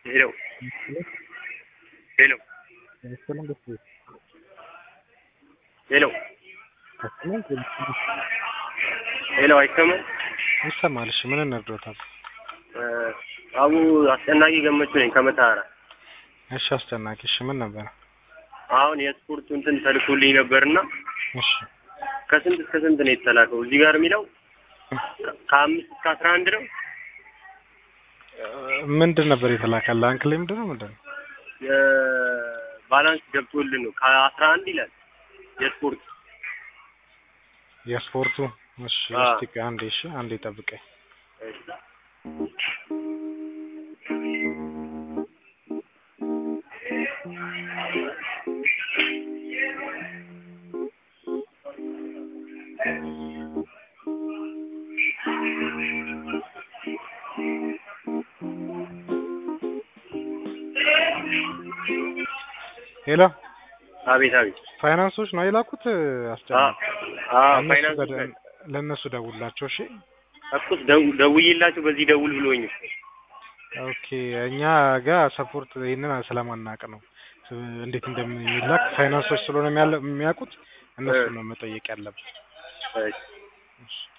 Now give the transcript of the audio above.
ሄሎ ሄሎ ሄሎ ሄሎ አይሰማም? ይሰማል። እሺ ምን እንርዶታል? አቡ አስጨናቂ ገመቹ ነኝ ከመተሃራ። እሺ አስጨናቂ። እሺ ምን ነበር? አሁን የስፖርቱ እንትን ተልኮልኝ ነበርና እሺ ከስንት እስከ ስንት ነው የተላከው? እዚህ ጋር የሚለው ከአምስት እስከ አስራ አንድ ነው። ምንድን ነበር የተላከል? አንክሌ ምንድን ነው ምንድን ነው? የባላንስ ገብቶልን ነው ከአስራ አንድ ይላል የስፖርት የስፖርቱ እሺ አዎ። እስቲ አንዴ እሺ አንዴ ጠብቀኝ። ሄሎ አቤት አቤት ፋይናንሶች ነው የላኩት አስጨናቂ። አዎ ለእነሱ ፋይናንስ በደ- ለእነሱ ደውላቸው እሺ። እኩስ ደው- ደውዬላቸው በዚህ ደውል ብሎኝ ኦኬ እኛ ጋር ሰፖርት ይህንን ስለማናቅ ነው እንዴት እንደሚላክ ፋይናንሶች ስለሆነ የሚያለ- የሚያውቁት እነሱ ነው መጠየቅ ያለብን። እሺ። እሺ